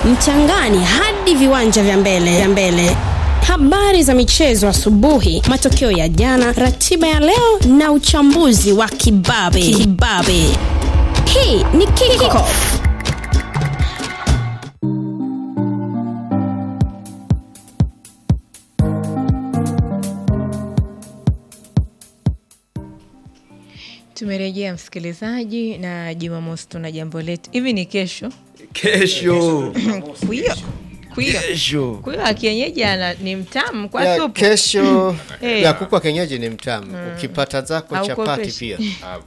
mchangani hadi viwanja vya mbele vya mbele. Habari za michezo asubuhi, matokeo ya jana, ratiba ya leo na uchambuzi wa kibabe kibabe. Hii ni Kickoff. Tumerejea msikilizaji, na Jumamosi tuna jambo letu. Hivi ni kesho Kesho. kuio kuio Kesho. kuio wa kienyeji ana ni mtamu kwa ya supu kesho Eh. ya kuku wa kienyeji ni mtamu ukipata zako Haukopeshi. chapati pia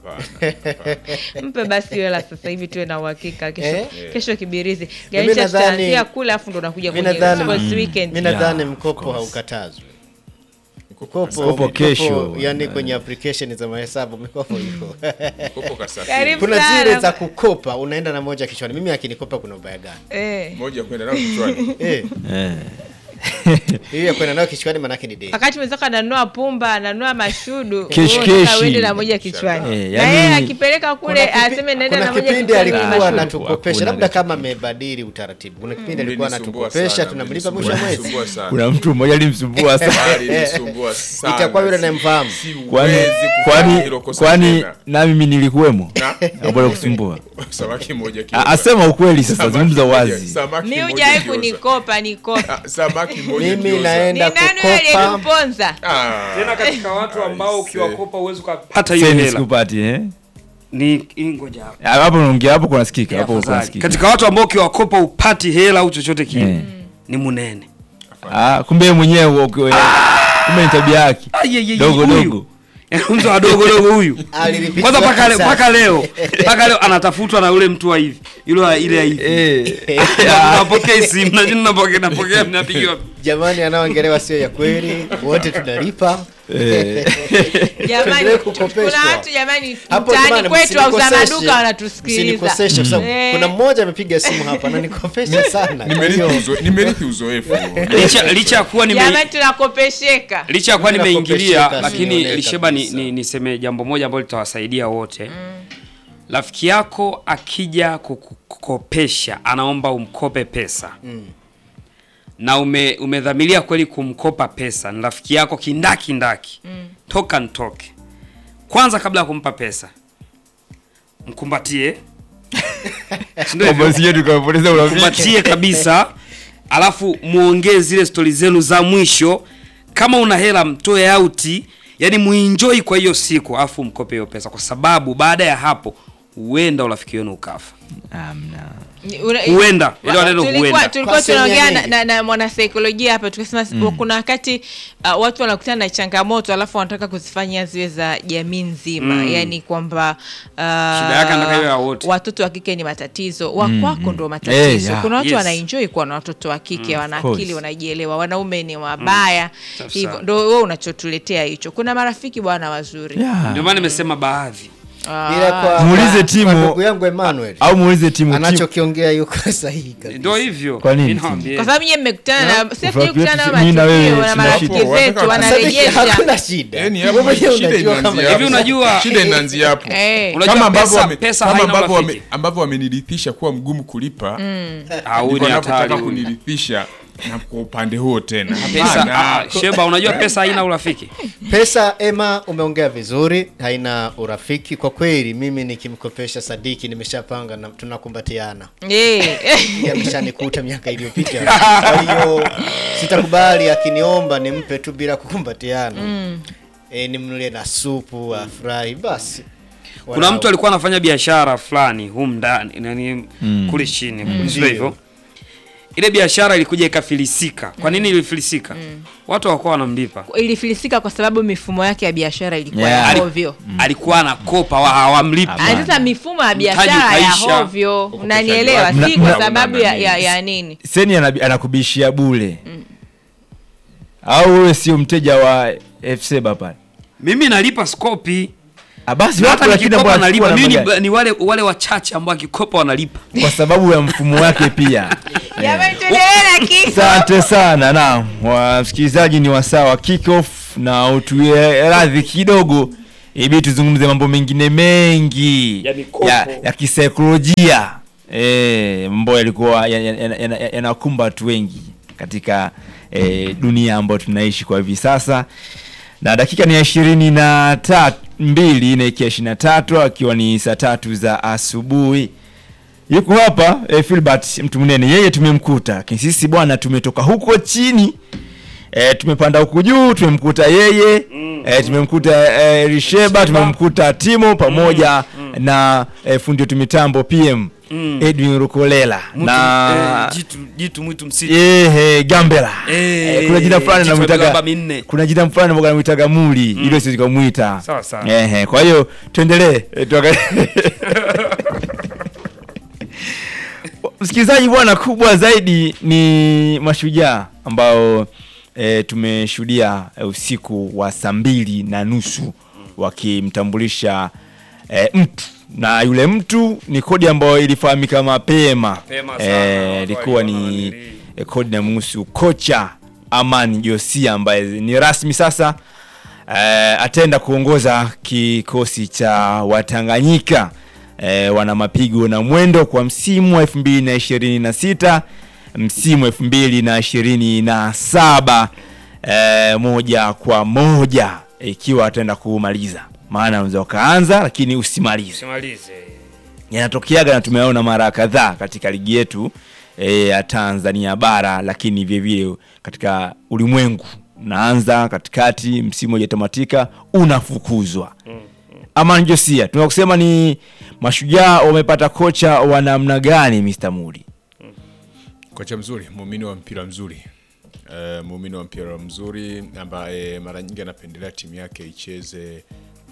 mpe basi hela sasa hivi tuwe na uhakika kesho, Eh? kesho kibirizi Mimi garisha nadhani- tutaanzia kule afu ndo unakuja mi kwenye nadhani sports weekend mi nadhani Yeah, mkopo haukatazwi mkopo, Mkopo kesho. yani kwenye application za mahesabu mikopo iko Kopo kasafiri. Karibu kuna sana. zile za kukopa unaenda na moja kichwani mimi akinikopa kuna ubaya gani eh. Moja kwenda nao kichwani. eh Eh. hiyo ya kwenda nayo kichwani manake ni deni wakati mwenzako ananua pumba ananua mashudu Keshi, wewe unataka keshi. uende na moja kichwani Eh, na yani- yeye akipeleka kule Kuna kipi- aseme naenda kuna na moja kipindi kichwani ni alikuwa mashudu. anatukopesha Hakuna labda kitu. kama amebadili utaratibu kuna kipindi alikuwa Mlinisumbua anatukopesha sana, tunamlipa mwisho wa mwezi mlinisumbua sana. kuna mtu mmoja alimsumbua sana Alinisumbua sana. itakuwa yule anayemfahamu kwani Siwezi kufanya kwani hilo kosa kwani tena. na mimi nilikuwemo Na? ambao kusumbua Samaki moja A- kioza. asema ukweli sasa Samaki zungumza moja- wazi samaki mi moja hujawahi kioza. kunikopa nikopa Ah, Samaki moja mimi kioza. ni naenda nani wewe kukopa aliyekuponza Ah. tena katika watu ambao Aise. ukiwakopa uwezi ukapata hiyo Seni hela sikupati eh ni hii ngoja hapo. Ah, hapo unaongea hapo kuna sikika Ya, hapo kuna afadhali. sikika katika watu ambao ukiwakopa upati hela au chochote kile Eh. ni munene ah kumbe yeye mwenyewe uko- kumbe ni tabia yake Ai, ai, ai, dogo huyu. dogo mtu wa dogo dogo huyu Alilipitia kwanza mpaka le- kisasi. mpaka leo mpaka leo anatafutwa na yule mtu wa hivi yule wa ile ya hivi eh napokea simu na jini napokea napokea napigiwa jamani anaoongelewa sio ya kweli wote tunalipa eh jamani Tuendelee kukopeshwa. kuna watu jamani Hapo mtaani jamani, kwetu wauza msinikoseshe. maduka wanatusikiliza Msinikoseshe kwa sababu Eh. kuna mmoja amepiga simu hapa ananikopesha sana Kwa Nimerithi hiyo, uzo- nimerithi uzoefu licha licha ya kuwa nime jamani tunakopesheka licha ya kuwa Mimi nimeingilia nakopesheka, lakini sione lisheba ni, kabisa. ni, niseme jambo moja ambalo litawasaidia wote rafiki yako akija kukukopesha anaomba umkope pesa na ume, umedhamiria kweli kumkopa pesa ni rafiki yako kindaki ndaki toka ntoke kwanza kabla ya kumpa pesa mkumbatie Si ndio hivyo? Kwamba sije tukapoteza urafiki kumbatie kabisa alafu muongee zile stori zenu za mwisho kama una hela mtoe auti yani muenjoy kwa hiyo siku alafu mkope hiyo pesa kwa sababu baada ya hapo huenda urafiki wenu ukafa amna Ni- una- huenda ile Wa- neno tulikuwa huenda tulikuwa Kwa sehemu ya tunaongea na, nini? na, na mwanasaikolojia hapa tukasema kuna wakati uh, watu wanakutana na changamoto alafu wanataka kuzifanya ziwe za jamii nzima Mm. yani kwamba uh, yake anataka iwe ya wote. watoto wa kike ni matatizo wa kwako ndo Eh, matatizo yeah. kuna watu Yes. wanaenjoy kuwa na watoto wa kike wana course. akili wanajielewa wanaume ni wabaya Safi hivyo sana. ndo wewe unachotuletea hicho kuna marafiki bwana wazuri Yeah. ndio maana nimesema baadhi Ah. ila kwa- Muulize kwa- Timo. kwa ndugu yangu Emmanuel au muulize timu timu anachokiongea yuko sahihi kabisa. ndio hivyo Kwa nini? Mimi nawaambia. kwa sababu nyie mmekutana na sisi Urafiki kukutana na wetu mimi na wewe matukio na sina marafiki shida. zetu Wanataka- wanarejesha hakuna shida Yaani Wewe hapo mwenyewe shida unajua inaanzia kama hapo. Hivi unajua- shida inaanzia hapo Eh. Unajua kama ambavyo pesa- wame- pesa kama haina ambavyo urafiki. wame- ambavyo wamenirithisha kuwa mgumu kulipa Ah, huyu ndivyo ni hatari wanavyotaka huyu. kunirithisha na kwa upande huo tena pesa Hapana. ah, sheba unajua pesa haina urafiki pesa ema umeongea vizuri haina urafiki kwa kweli mimi nikimkopesha sadiki nimeshapanga na tunakumbatiana Eh. Yeye ameshanikuta miaka iliyopita kwa hiyo sitakubali akiniomba nimpe tu bila kukumbatiana mm. e, nimnulie na supu afurahi basi kuna Walau. mtu alikuwa anafanya biashara fulani humu ndani nani kule chini mm. sio hivyo ile biashara ilikuja ikafilisika kwa nini ilifilisika watu hawakuwa wanamlipa ilifilisika kwa sababu mifumo yake ya biashara ilikuwa Yeah. ya hovyo alikuwa anakopa wa- hawamlipi Ah, sasa mifumo ya biashara ya ukaisha. hovyo Ukopeshaji unanielewa wake. si Mna- kwa mna- sababu ya, mna- ya, ya nini seni anabi- anakubishia bule au wewe sio mteja wa fc bapale mimi nalipa skopi Ah, basi Na watu hata lakini nikikopa ambao nalipa wanachukua mimi namba ni, ni wale wale wachache ambao akikopa wanalipa gani? kwa sababu ya mfumo wake pia jamani tuendelee na kiko asante sana na wasikilizaji ni wasaa wa kickoff na utuie radhi kidogo ibi tuzungumze mambo mengine mengi Ya mikopo. ya, ya kisaikolojia e, ambayo yalikuwa yanakumba ya, ya, ya, yanakumba watu wengi katika e, dunia ambayo tunaishi kwa hivi sasa na dakika ni ya ishirini na tatu mbili naekia ishirini na tatu akiwa ni saa tatu za asubuhi yuko hapa e, Filbert mtu mnene yeye tumemkuta lakini sisi bwana tumetoka huko chini e, tumepanda huku juu tumemkuta yeye mm, e, tumemkuta e, Risheba tumemkuta Timo pamoja na e, fundi wetu mitambo PM Edwin Rukolela Mtu, na eh, jitu, jitu mwitu msitu Ehe, Gambela. Eh, Eh, kuna jina fulani jicho la namwitaga miraba minne. kuna jina fulani mboga namwitaga Muli, ile siwezi kumuita. Sawa, sawa. Ehe, kwa hiyo tuendelee. Eh, tuangalie. Msikilizaji bwana, kubwa zaidi ni mashujaa ambao e, tumeshuhudia e, usiku wa saa mbili na nusu wakimtambulisha e, mtu na yule mtu ni kodi ambayo ilifahamika mapema Mapema sana, Eh, watu ilikuwa waliona ni nanili. e, kodi na muhusu kocha Amani Josia ambaye ni rasmi sasa eh, ataenda kuongoza kikosi cha Watanganyika eh, wana mapigo na mwendo kwa msimu wa 2026 msimu 2027 eh, moja kwa moja ikiwa ataenda kumaliza, maana unaweza ukaanza lakini usimalize simalize yanatokeaga na tumeona mara kadhaa katika ligi yetu eh, ya Tanzania bara, lakini vile vile katika ulimwengu unaanza katikati, msimu hujatamatika unafukuzwa. Amani Josia, tunaweza kusema ni mashujaa wamepata kocha wa namna gani, Mr. Mudi? kocha mzuri muumini wa mpira mzuri uh, muumini wa mpira mzuri ambaye mara nyingi anapendelea timu yake icheze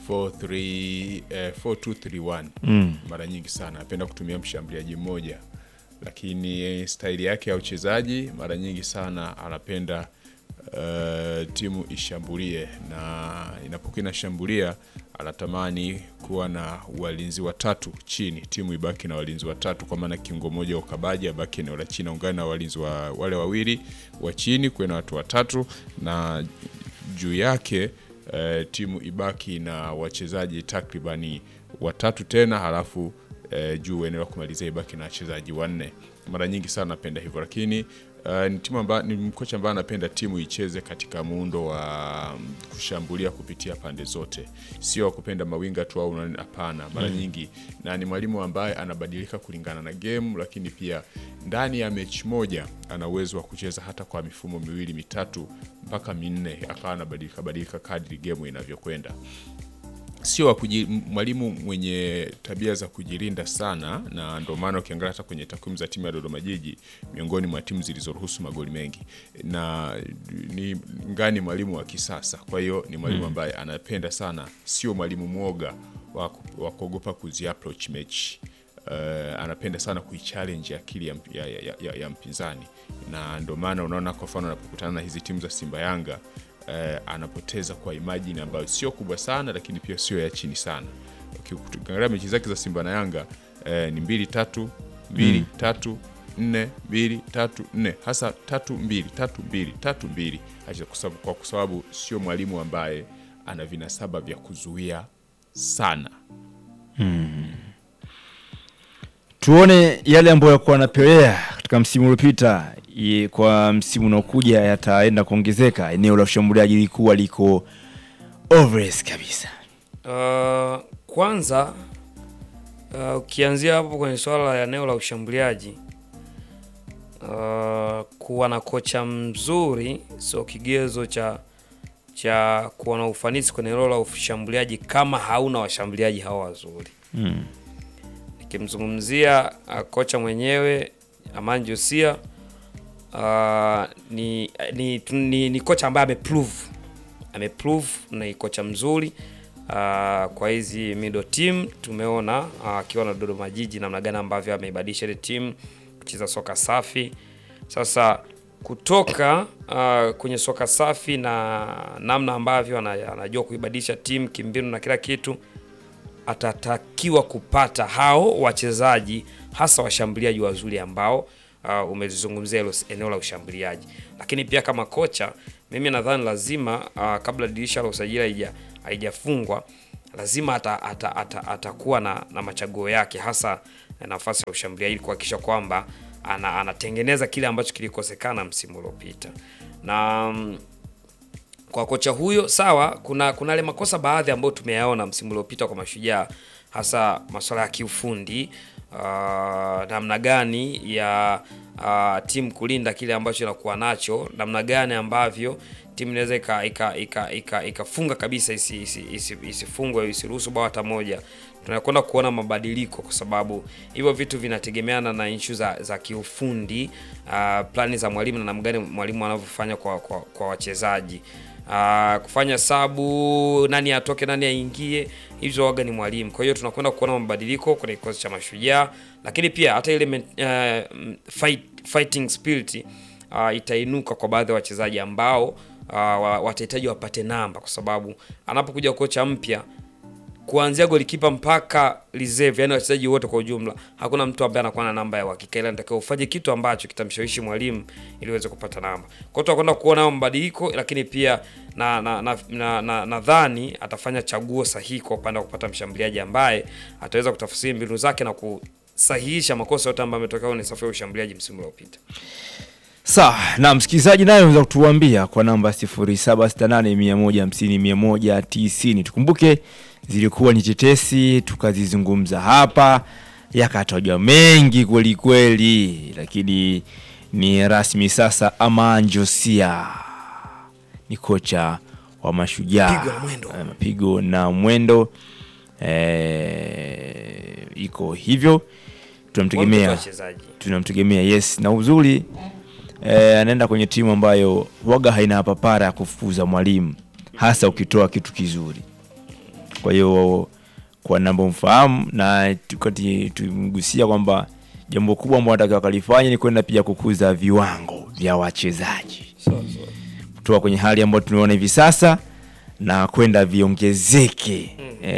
4-3, eh, 4-2-3-1 mm. mara nyingi sana anapenda kutumia mshambuliaji mmoja lakini eh, staili yake ya uchezaji mara nyingi sana anapenda uh, timu ishambulie na inapokuwa inashambulia anatamani kuwa na walinzi watatu chini, timu ibaki na walinzi watatu, kwa maana kiungo moja wa ukabaji abaki eneo la chini, aungane na walinzi wa wale wawili wa chini, kuwe na watu watatu na juu yake eh, timu ibaki na wachezaji takribani watatu tena, halafu eh, juu eneo la kumalizia ibaki na wachezaji wanne. Mara nyingi sana napenda hivyo, lakini uh, ni timu amba, ni mkocha ambaye anapenda timu icheze katika muundo wa mm, kushambulia kupitia pande zote, sio wa kupenda mawinga tu au nani, hapana. Mara nyingi na ni mwalimu ambaye anabadilika kulingana na game, lakini pia ndani ya mechi moja ana uwezo wa kucheza hata kwa mifumo miwili mitatu mpaka minne, akawa anabadilika badilika kadri game inavyokwenda sio wa kuji- m- mwalimu mwenye tabia za kujilinda sana, na ndio maana ukiangalia hata kwenye takwimu za timu ya Dodoma Jiji miongoni mwa timu zilizoruhusu magoli mengi, na ni ngani mwalimu wa kisasa. Kwa hiyo ni mwalimu ambaye anapenda sana, sio mwalimu mwoga wa ku- wa kuogopa kuzi approach mechi. Uh, anapenda sana kuichallenge akili ya, mp- ya, ya, ya, ya mpinzani, na ndio maana unaona kwa mfano anapokutana na hizi timu za Simba Yanga eh, anapoteza kwa imajini ambayo sio kubwa sana lakini pia sio ya chini sana. Ukiangalia mechi zake za Simba na Yanga eh, ni mbili tatu mbili tatu nne mbili tatu nne hasa tatu mbili tatu mbili tatu mbili Acha kwa sababu- kwa sababu sio mwalimu ambaye ana vinasaba vya kuzuia sana. tuone yale ambayo yakuwa yanapelea katika msimu uliopita i- kwa msimu unaokuja yataenda kuongezeka. Eneo la ushambuliaji likuwa liko obvious kabisa. Uh, kwanza uh, ukianzia hapo kwenye swala la eneo la ushambuliaji uh, kuwa na kocha mzuri sio kigezo cha cha kuwa na ufanisi kwenye eneo la ushambuliaji kama hauna washambuliaji hawa wazuri. Nikimzungumzia uh, kocha mwenyewe Amani Josia uh, ni, ni, ni, ni kocha ambaye ameprove ameprove ni kocha mzuri uh, kwa hizi middle team tumeona uh, akiwa na Dodoma Jiji namna gani ambavyo ameibadilisha ile team kucheza soka safi. Sasa kutoka uh, kwenye soka safi na namna ambavyo ana- anajua kuibadilisha timu kimbinu na kila kitu atatakiwa kupata hao wachezaji hasa washambuliaji wazuri ambao uh, umezungumzia hilo eneo la ushambuliaji, lakini pia kama kocha, mimi nadhani lazima uh, kabla dirisha la usajili haija- haijafungwa lazima ata, ata, ata, atakuwa na, na machaguo yake hasa eh, nafasi ya ushambuliaji ili kuhakikisha kwamba ana, anatengeneza kile ambacho kilikosekana msimu uliopita na mm, kwa kocha huyo sawa, kuna kuna yale makosa baadhi ambayo tumeyaona msimu uliopita kwa Mashujaa, hasa masuala ya kiufundi uh, namna gani ya uh, timu kulinda kile ambacho inakuwa nacho, namna gani ambavyo timu inaweza ika- ika- ika- ika- ikafunga kabisa isi- isi- isi- isifungwe isiruhusu bao hata moja. Tunakwenda kuona mabadiliko kwa sababu hivyo vitu vinategemeana na issue za, za kiufundi uh, plani za mwalimu na namna gani mwalimu anavyofanya kwa, kwa, kwa wachezaji uh, kufanya sabu nani atoke nani aingie, hizo waga ni mwalimu. Kwa hiyo tunakwenda kuona mabadiliko kwenye kikosi cha Mashujaa, lakini pia hata ile men- uh, fight, fighting spirit uh, itainuka kwa baadhi ya wachezaji ambao uh, wa- watahitaji wapate namba, kwa sababu anapokuja kocha mpya kuanzia golikipa mpaka reserve, yani wachezaji wote kwa ujumla, hakuna mtu ambaye anakuwa na namba ya uhakika, ila natakiwa ufanye kitu ambacho kitamshawishi mwalimu ili uweze kupata namba. Kwa hiyo tutakwenda kuona hayo mabadiliko, lakini pia na na nadhani na, na, nadhani atafanya chaguo sahihi kwa upande wa kupata mshambuliaji ambaye ataweza kutafsiri mbinu zake na kusahihisha makosa yote ambayo ametokea kwenye safu ya ushambuliaji msimu uliopita. Sawa, na msikilizaji naye unaweza kutuambia kwa namba 0768150190. Tukumbuke zilikuwa ni tetesi tukazizungumza hapa, yakatajwa mengi kweli kweli, lakini ni rasmi sasa. Aman Josia ni kocha wa Mashujaa, Pigo na mwendo. Eh, mapigo na mwendo eh, iko hivyo, Wampe tunamtegemea wachezaji. tunamtegemea yes, na uzuri eh, anaenda kwenye timu ambayo waga haina papara ya kufukuza mwalimu, hasa ukitoa kitu kizuri. Kwa hiyo kwa namba mfahamu na tukati tumgusia kwamba jambo kubwa ambalo anataka wakalifanya ni kwenda pia kukuza viwango vya wachezaji kutoka kwenye hali ambayo tunaona hivi sasa na kwenda viongezeke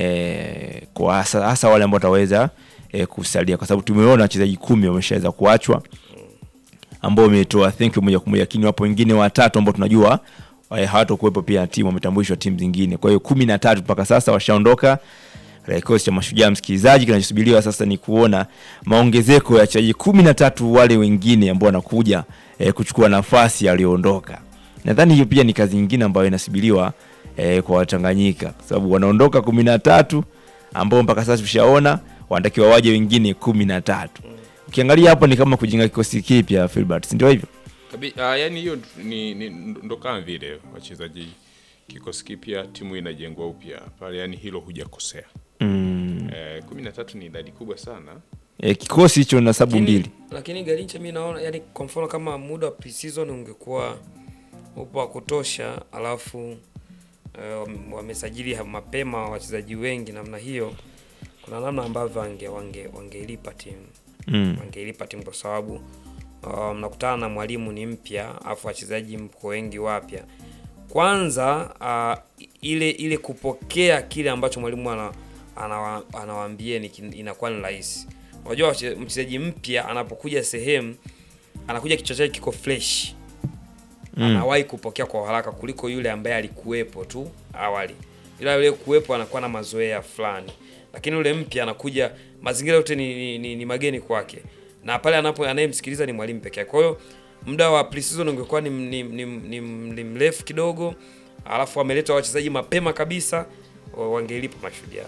eh, kwa hasa, hasa wale ambao wataweza eh, kusalia, kwa sababu tumeona wachezaji kumi wameshaweza kuachwa ambao wametoa thank you moja kwa moja, lakini wapo wengine watatu ambao tunajua eh, hawatakuwepo pia timu, wametambulishwa timu zingine. Kwa hiyo kumi na tatu mpaka sasa washaondoka katika kikosi cha Mashujaa. Msikilizaji, kinachosubiriwa sasa ni kuona maongezeko ya wachezaji kumi na tatu wale wengine ambao wanakuja eh, kuchukua nafasi aliyoondoka. Nadhani hiyo pia ni kazi nyingine ambayo inasubiriwa eh, kwa Watanganyika kwa sababu wanaondoka kumi na tatu ambao mpaka sasa tushaona wanatakiwa waje wengine kumi na tatu. Ukiangalia hapo ni kama kujenga kikosi kipya Filbert, si ndio hivyo? Kabi, uh, yani hiyo ni, ni ndo kama vile wachezaji kikosi kipya timu inajengwa upya pale, yani hilo hujakosea. Mm. Eh, kumi na tatu ni idadi kubwa sana. E, kikosi hicho na sabu Lakini- mbili Lakini Garincha mi naona yani, kwa mfano kama muda wa pre-season ungekuwa upo wa kutosha, alafu eh, wame- wamesajili ha- mapema wachezaji wengi namna hiyo, kuna namna ambavyo wange wange wangeilipa timu mm. wangeilipa timu kwa sababu uh, mnakutana na mwalimu ni mpya, afu wachezaji mko wengi wapya. Kwanza uh, ile ile kupokea kile ambacho mwalimu ana, anawa, anawaambia inakuwa ni rahisi. Unajua wache- mchezaji mpya anapokuja sehemu anakuja kichwa chake kiko fresh Mm. anawahi kupokea kwa haraka kuliko yule ambaye alikuwepo tu awali. Ila yule kuwepo anakuwa na mazoea fulani, lakini yule mpya anakuja, mazingira yote ni, ni, ni, ni mageni kwake, na pale anapo anayemsikiliza ni mwalimu pekee yake. Kwa hiyo muda wa pre-season ungekuwa ni, ni, ni, ni, ni mrefu kidogo, alafu wameleta wachezaji mapema kabisa, wa- wangelipa Mashujaa.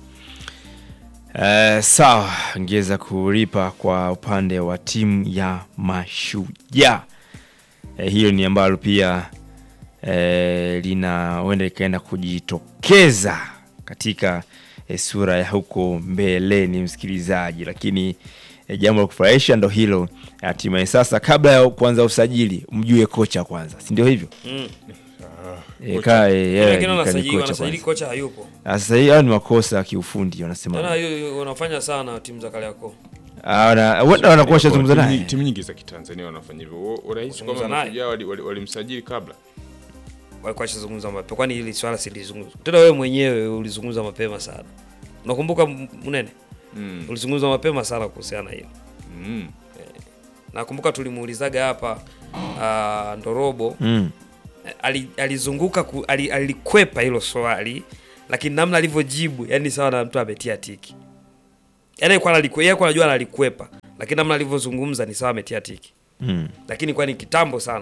Eh, sawa, ngeweza kulipa kwa upande wa timu ya Mashujaa. Eh, hiyo ni ambalo pia eh, lina huenda ikaenda kujitokeza katika eh, sura ya huko mbeleni, msikilizaji, lakini eh, jambo la kufurahisha ndo hilo. Hatimaye sasa, kabla ya kuanza usajili, mjue kocha kwanza, si ndio hivyo? Mm. Eh, kaa, eh, eh, Wengine ni wanasajili kocha wanasajili kwanza. kocha hayupo. Ah, Sasa hii hayo ni makosa ya kiufundi wanasema. Tena hiyo wanafanya sana timu za Kariakoo. Ah, wana- Huenda wanakuwa washazungumza Timu naye. nyingi- Timu nyingi za Kitanzania wanafanya hivyo. Wa- Urahisi kwamba Zungumza naye. Mashujaa wali- wali- walimsajili kabla. walikuwa washazungumza mapema, kwani hili swala silizungumza tena. Wewe mwenyewe ulizungumza mapema sana, unakumbuka M- Munene? Mm. Ulizungumza mapema sana kuhusiana na hilo. Mm. Nakumbuka tulimuulizaga hapa uh, Ndorobo Mm. ali, alizunguka ku, ali, alikwepa hilo swali, lakini namna alivyojibu yani sawa na mtu ametia tiki. Yaani alikuwa analikwe, yeye alikuwa anajua analikwepa. Lakini namna alivyozungumza ni sawa ametia tiki. Mm. Lakini kwa ni kitambo sana.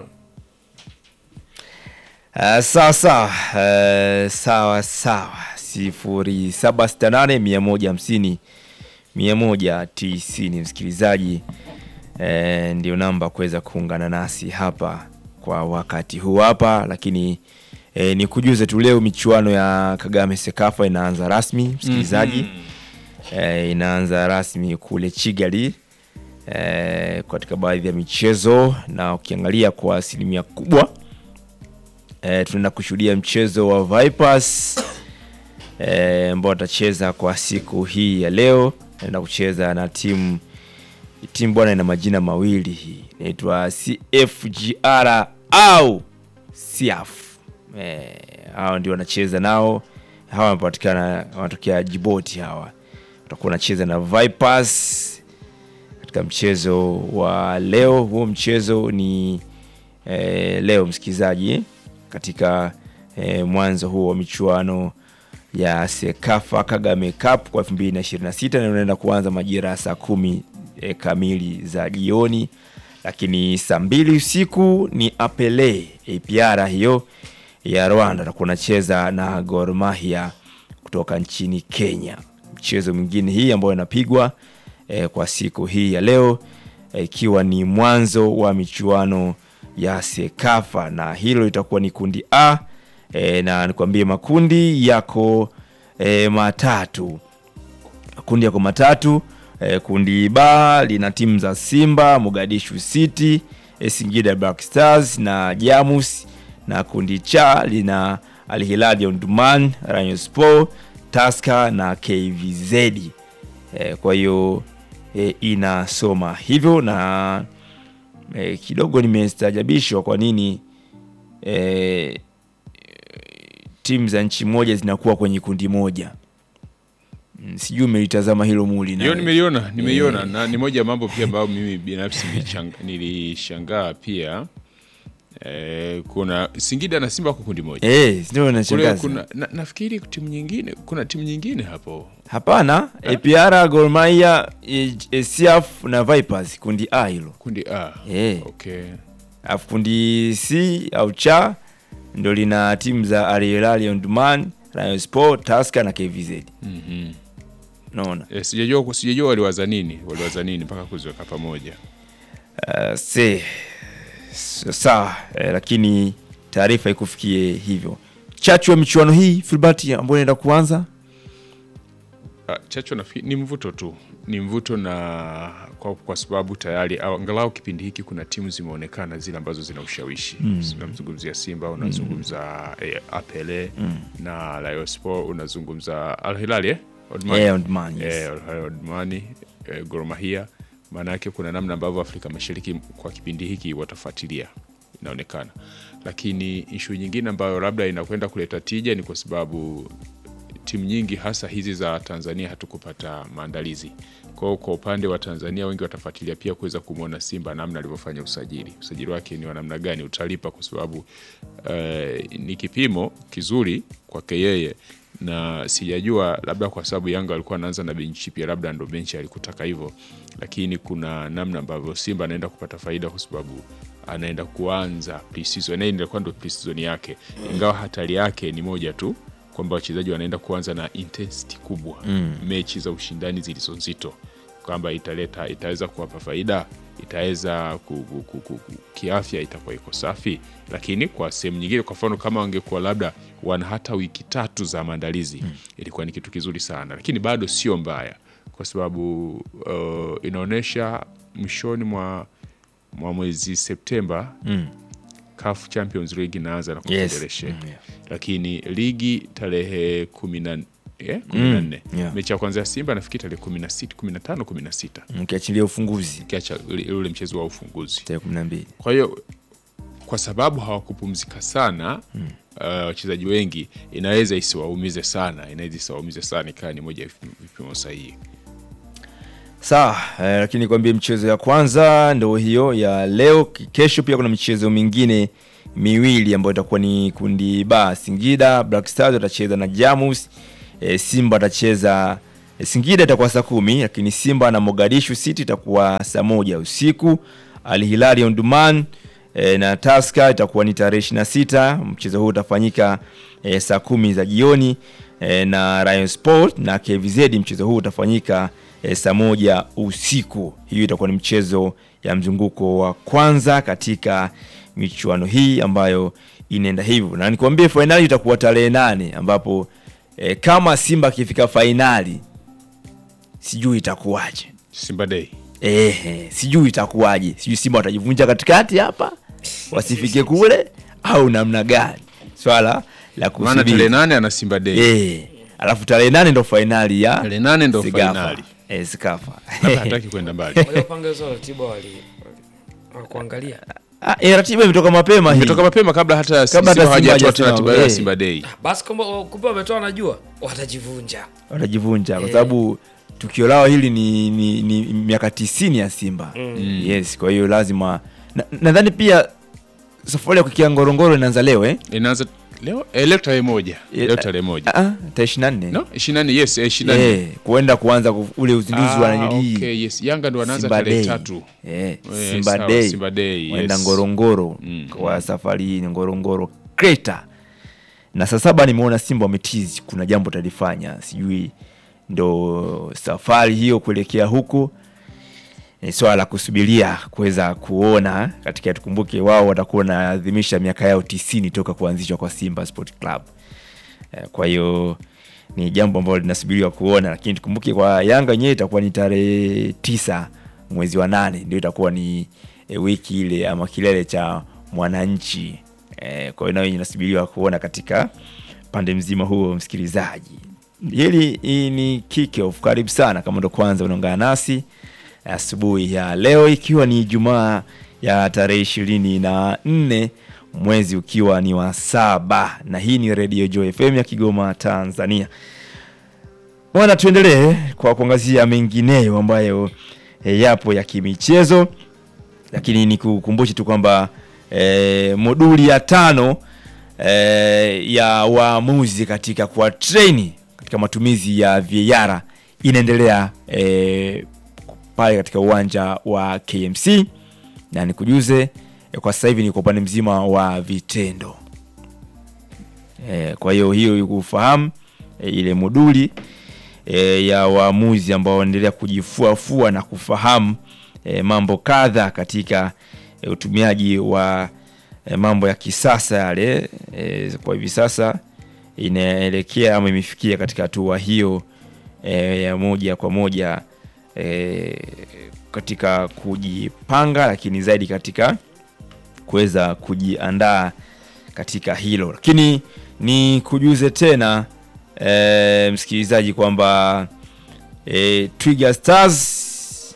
Uh, sawa sawa uh, sawa sawa sifuri saba sita nane mia moja hamsini mia moja tisini msikilizaji eh, ndio namba kuweza kuungana nasi hapa kwa wakati huu hapa lakini eh, ni kujuze tu leo michuano ya Kagame Sekafa inaanza rasmi msikilizaji eh, inaanza rasmi kule Kigali eh, katika baadhi ya michezo na ukiangalia kwa asilimia kubwa eh, tunaenda kushuhudia mchezo wa Vipers eh, ambao watacheza kwa siku hii ya leo. Naenda kucheza na timu timu bwana, ina majina mawili hii inaitwa CFGR au CF. Eh, hao ndio wanacheza nao, hawa wanapatikana wanatokea Djibouti. Hawa watakuwa wanacheza na Vipers katika mchezo wa leo. Huo mchezo ni eh, leo msikilizaji, katika eh, mwanzo huo wa michuano ya Sekafa Kagame Cup kwa 2026 na unaenda kuanza majira ya saa kumi eh, kamili za jioni, lakini saa mbili usiku ni Apele APR hiyo ya Rwanda atakuwa anacheza na Gor Mahia kutoka nchini Kenya. Mchezo mwingine hii ambayo inapigwa eh, kwa siku hii ya leo eh, ikiwa ni mwanzo wa michuano ya Sekafa na hilo litakuwa ni kundi A e, na nikwambie makundi yako e, matatu. Makundi yako matatu e, kundi B lina timu za Simba, Mogadishu City, e, Singida Black Stars na Jamus, na kundi cha lina Al Hilal ya Omdurman, Rayon Sport, Tusker na KVZ. E, kwa hiyo e, inasoma hivyo na e, kidogo nimestajabishwa kwa nini e, timu za nchi moja zinakuwa kwenye kundi moja. Mm, Sijui umelitazama hilo muli hiyo nimeiona nimeiona na ni moja ya mambo pia ambayo mimi binafsi nilichang- nilishangaa pia eh, kuna Singida na Simba wako kundi moja eh, ndio kule inashangaza. kuna na, nafikiri timu nyingine kuna timu nyingine hapo Hapana, APR, Gor Mahia, e, e, CF na Vipers kundi A hilo. kundi A Eh. okay Alafu kundi C au cha ndo lina timu za Al Hilal ya Omdurman, Rayon Sport, Tusker na KVZ. Mhm. Unaona? Eh, sijajua sijajua waliwaza nini waliwaza nini mpaka kuziweka pamoja Uh, se s- sawa eh, lakini taarifa ikufikie hivyo. Chachu ya michuano hii Filbert ambayo inaenda kuanza Ah, Chacho nafikiri ni mvuto tu, ni mvuto na kwa, kwa sababu tayari au- angalau kipindi hiki kuna timu zimeonekana zile ambazo zina ushawishi mm. Unamzungumzia Simba, unazungumza eh, Apele na Rayon Sport, unazungumza Al Hilal eh? Omdurman. Eh, Omdurman, yes. Eh, Al Hilal Omdurman, eh, Gor Mahia. Maana yake kuna namna ambavyo Afrika Mashariki kwa kipindi hiki watafuatilia inaonekana, lakini ishu nyingine ambayo labda inakwenda kuleta tija ni kwa sababu timu nyingi hasa hizi za Tanzania hatukupata maandalizi. Kwa hiyo kwa upande wa Tanzania wengi watafuatilia pia kuweza kumwona Simba namna alivyofanya usajili. Usajili wake ni wa namna gani, utalipa kwa sababu eh, ni kipimo kizuri kwake yeye, na sijajua labda kwa sababu Yanga alikuwa anaanza na benchi pia, labda ndo benchi alikutaka hivyo, lakini kuna namna ambavyo Simba anaenda kupata faida kwa sababu anaenda kuanza pre-season, na hii ndio ndo pre-season yake, ingawa hatari yake ni moja tu kwamba wachezaji wanaenda kuanza na intensity kubwa mm. mechi za ushindani zilizo nzito, kwamba italeta itaweza kuwapa faida, itaweza ku, ku, ku, ku, ku, kiafya itakuwa iko safi, lakini kwa sehemu nyingine, kwa mfano kama wangekuwa labda wana hata wiki tatu za maandalizi mm. ilikuwa ni kitu kizuri sana, lakini bado sio mbaya kwa sababu uh, inaonyesha mwishoni mwa, mwa mwezi Septemba Mm. CAF Champions League inaanza na Yes. Confederation Mm, yeah. lakini ligi tarehe kumi na eh, kumi na nne yeah. mechi ya kwanza ya Simba nafikiri tarehe kumi na sita kumi na tano kumi na sita Mkiachilia ufunguzi ukiacha ule ule mchezo wa ufunguzi. tarehe kumi na mbili. Kwa hiyo kwa sababu hawakupumzika sana uh, wachezaji wengi, inaweza isiwaumize sana, inaweza isiwaumize sana, ikawa ni moja ya vipimo sahihi. Sawa, eh, lakini kwambie mchezo ya kwanza ndo hiyo ya leo. Kesho pia kuna michezo mingine miwili ambayo itakuwa ni kundi ba. Singida Black Stars watacheza na Jamus, eh, Simba watacheza E, Singida itakuwa saa kumi, lakini Simba na Mogadishu City itakuwa saa moja usiku. Al Hilal ya Omdurman e, na Tusker itakuwa ni tarehe 26. Mchezo huu utafanyika e, saa kumi za jioni e, na Rayon Sport na KVZ. Mchezo huu utafanyika e, saa moja usiku. Hiyo itakuwa ni mchezo ya mzunguko wa kwanza katika michuano hii ambayo inaenda hivyo, na nikwambie fainali itakuwa tarehe nane ambapo e, kama Simba akifika fainali sijui itakuwaje. Simba Day. Ehe, sijui itakuwaje, sijui Simba watajivunja katikati hapa wasifike kule au namna gani, swala la Maana tarehe kusubiri. nane ana Simba Day. Eh, alafu tarehe nane ndo fainali ya Tarehe nane ndo Sekafa. fainali. Eh, Sekafa. Labda hataki kwenda mbali. waliopanga hizo ratiba wali kuangalia Ah, eh, ratiba imetoka mapema hii. Imetoka mapema kabla hata Kabla Simba hata Simba hawajatoa hajasema, ratiba ya eh. Simba Day. basi kwamba kumbe wametoa najua watajivunja watajivunja kwa Eh. sababu tukio lao hili ni, ni, ni miaka tisini ya Simba yes. Kwa hiyo lazima na- nadhani pia safari ya kukia Ngorongoro inaanza leo eh? Inaanza leo eh, leo tarehe moja. Eh, Leo tarehe moja. Ah, ah, tarehe ishirini na nne No, 24 yes, eh, 24. eh, kuenda kuanza ku- ule uzinduzi wa Ah, nanilii okay, yes. Yanga ndo wanaanza Simba tarehe Day. tatu. Eh, Eh, Simba sawa, Day. Simba Day, Waenda yes. Ngorongoro Mm, kwa safari hii ni Ngorongoro Crater. Na saa saba nimeona Simba wametizi kuna jambo talifanya, sijui ndo safari hiyo kuelekea huko ni swala la kusubiria kuweza kuona katika, tukumbuke wao watakuwa wanaadhimisha miaka yao tisini toka kuanzishwa kwa Simba Sport Club. Eh, Kwa hiyo ni jambo ambalo linasubiriwa kuona, lakini tukumbuke kwa Yanga yenyewe itakuwa ni tarehe tisa mwezi wa nane ndio itakuwa ni e, wiki ile ama kilele cha mwananchi e, kwa hiyo nayo inasubiriwa kuona katika pande mzima huo, msikilizaji. Hili hii ni kick off. Karibu sana kama ndo kwanza unaungana nasi asubuhi ya leo, ikiwa ni Ijumaa ya tarehe ishirini na nne mwezi ukiwa ni wa saba, na hii ni Radio Joy FM ya Kigoma, Tanzania. Bwana, tuendelee kwa kuangazia mengineyo ambayo e, yapo ya kimichezo, lakini ni kukumbushe tu kwamba e, moduli ya tano e, ya waamuzi katika kuwa treni katika matumizi ya VAR inaendelea e, pale katika uwanja wa KMC na nikujuze e, kwa sasa hivi ni kwa upande mzima wa vitendo e, kwa hiyo hiyo kufahamu e, ile moduli e, ya waamuzi ambao wanaendelea kujifuafua na kufahamu e, mambo kadha katika e, utumiaji wa e, mambo ya kisasa yale e, kwa hivi sasa inaelekea ama imefikia katika hatua hiyo e, ya moja kwa moja e, katika kujipanga, lakini zaidi katika kuweza kujiandaa katika hilo, lakini ni kujuze tena e, msikilizaji kwamba e, Twiga Stars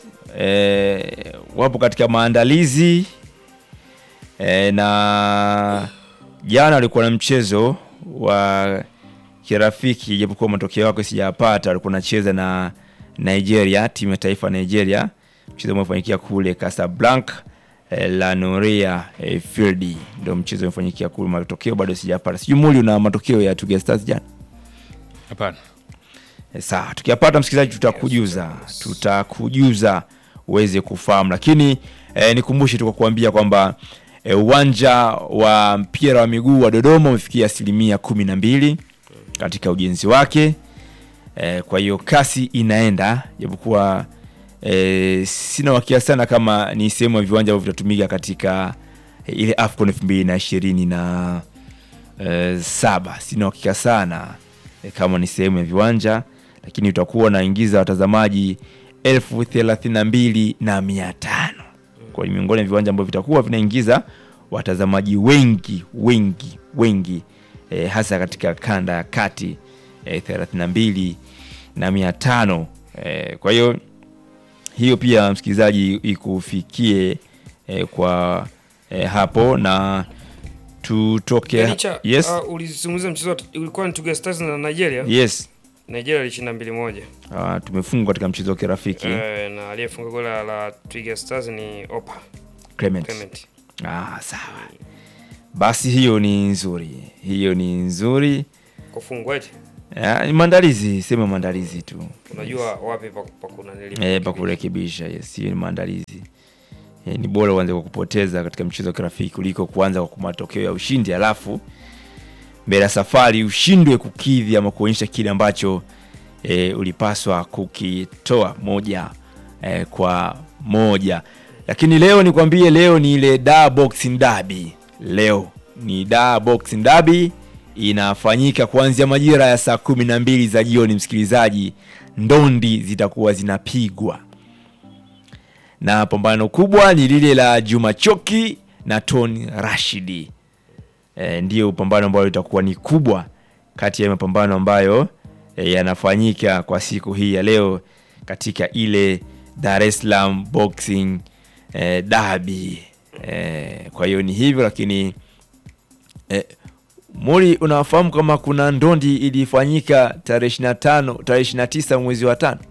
e, wapo katika maandalizi e, na jana walikuwa na mchezo wa kirafiki, japokuwa matokeo yake sijapata. Walikuwa nacheza na Nigeria, timu ya taifa ya Nigeria, mchezo umefanyikia kule Casablanca eh, la Noria eh, Field, ndio mchezo umefanyikia kule. Matokeo bado sijapata, sijui muli una matokeo ya Twiga Stars jana? Hapana. E, sawa, tukiyapata msikilizaji, tutakujuza tutakujuza uweze kufahamu, lakini e, nikumbushe tu kwa kuambia kwamba e, uwanja wa mpira wa miguu wa Dodoma umefikia asilimia kumi na mbili katika ujenzi wake. E, kwa hiyo kasi inaenda, japokuwa e, sina wakia sana kama ni sehemu ya viwanja ambavyo vitatumika katika e, ile AFCON elfu mbili na ishirini na e, saba. Sina uhakika sana e, kama ni sehemu ya viwanja, lakini utakuwa unaingiza watazamaji elfu thelathini na mbili na mia tano kwa hiyo miongoni mwa viwanja ambavyo vitakuwa vinaingiza watazamaji wengi wengi wengi e, hasa katika kanda ya kati e, thelathini na mbili na mia tano e, kwa hiyo hiyo pia msikilizaji ikufikie e, kwa e, hapo na tutoke Licha, yes uh, ulizungumzia mchezo wa- ulikuwa ni Twiga Stars na Nigeria. yes Nigeria ilishinda mbili moja. Ah, tumefungwa katika mchezo wa kirafiki Eh, na aliyefunga goli la- la Twiga Stars ni Opa Clement. Clement. Ah, sawa basi hiyo ni nzuri hiyo ni nzuri Kufungwa eti. Ya, ni maandalizi, sema maandalizi tu unajua wapi pa pa kuna nili eh, pa kurekebisha. Yes, hiyo ni maandalizi. Eh, ni bora uanze kwa kupoteza katika mchezo wa kirafiki kuliko kuanza kwa matokeo ya ushindi alafu mbele ya safari ushindwe kukidhi ama kuonyesha kile ambacho e, ulipaswa kukitoa moja e, kwa moja. Lakini leo nikwambie, leo ni ile da boxing derby. Leo ni da boxing derby inafanyika kuanzia majira ya saa kumi na mbili za jioni. Msikilizaji, ndondi zitakuwa zinapigwa na pambano kubwa ni lile la Juma Choki na Tony Rashidi. E, ndiyo pambano ambayo litakuwa ni kubwa kati ya mapambano ambayo e, yanafanyika kwa siku hii ya leo katika ile Dar es Salaam Boxing e, Derby. E, kwa hiyo ni hivyo, lakini e, Muri, unafahamu kama kuna ndondi ilifanyika tarehe 25 tarehe 29 mwezi wa tano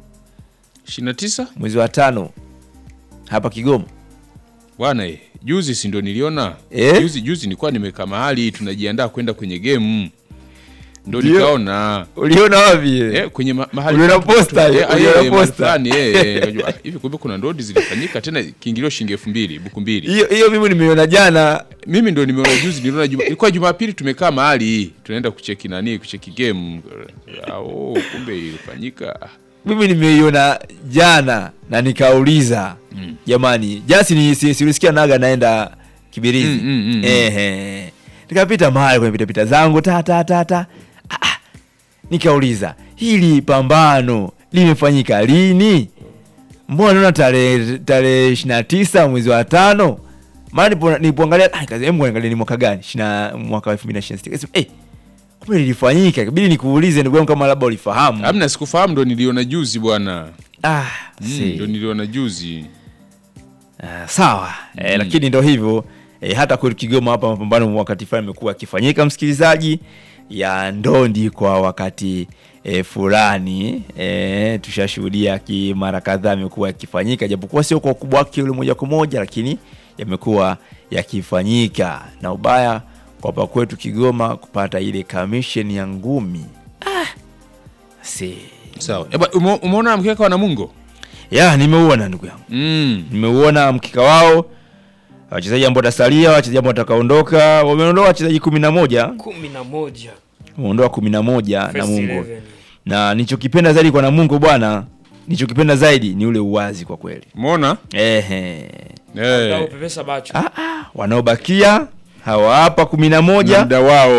29 mwezi wa tano hapa Kigoma. bwana eh, juzi si ndo niliona Eh? juzi juzi nilikuwa nimekaa mahali tunajiandaa kwenda kwenye game ndo Ndio. nikaona Uliona wapi? eh, kwenye ma mahali Uliona fulani posta tu- hiyo? eh, ah, Uliona eh, mahali posta? fulani, eh, eh, nikajua, ah, hivi kumbe kuna ndodi zilifanyika tena kiingilio shilingi elfu mbili buku mbili Hiyo hiyo mimi nimeiona jana. mimi ndo nimeona juzi niliona juma, ilikuwa jumapili tumekaa mahali tunaenda kucheki nani kucheki game Ah, oh, kumbe ilifanyika Mimi nimeiona jana na nikauliza jamani, jasi ni si, si ulisikia naga naenda Kibirizi. Mm, mm, mm, Ehe. Nikapita mahali kwenye pita pita zangu ta ta ta ta. Ah, ah. Nikauliza, hili pambano limefanyika lini? Mbona naona tarehe tarehe 29 mwezi wa tano? Maana nipo nilipoangalia ah, nikaza hebu angalia ni mwaka gani? 20 mwaka wa 2026. Nikasema eh, kumbe lilifanyika. Ikabidi nikuulize ndugu yangu kama labda ulifahamu. amna sikufahamu ndo niliona juzi bwana Ah, Mm, si. ndo niliona juzi Ah, sawa eh, lakini ndo hivyo eh, hata kwetu Kigoma hapa mapambano wakati fulani amekuwa akifanyika msikilizaji ya ndondi kwa wakati eh, fulani eh, tushashuhudia ki mara kadhaa amekuwa yakifanyika japokuwa sio kwa ukubwa wake ule moja kwa moja, lakini yamekuwa yakifanyika na ubaya kwa hapa kwetu Kigoma kupata ile commission ya ngumi ah, si sawa Eba, ume- umeona mkeka wa Namungo ya nimeuona ndugu yangu mm. nimeuona mkika wao wachezaji ambao watasalia wachezaji ambao watakaondoka wameondoa wachezaji kumi na moja kumi na moja wameondoa kumi na moja First Namungo 11. na nichokipenda zaidi kwa Namungo bwana nichokipenda zaidi ni ule uwazi kwa kweli umeona ehe eh. Pepesa bacho ah, ah, wanaobakia hawa hapa kumi na moja muda wao